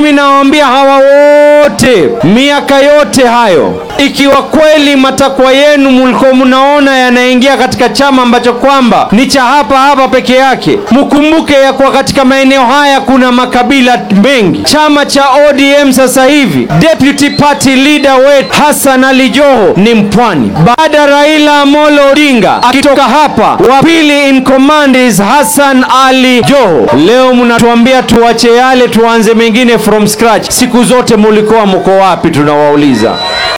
mimi nawaambia hawa wote, miaka yote hayo, ikiwa kweli matakwa yenu mlikuwa mnaona yanaingia katika chama ambacho kwamba ni cha hapa hapa peke yake, mkumbuke ya kuwa katika maeneo haya kuna makabila mengi. Chama cha ODM sasa hivi deputy party leader wetu Hassan Ali Joho ni Mpwani. Baada Raila Amolo Odinga akitoka hapa, wa pili in command is Hassan Ali Joho. Leo mnatuambia tuache yale tuanze mengine from scratch. Siku zote mulikuwa mko wapi? Tunawauliza.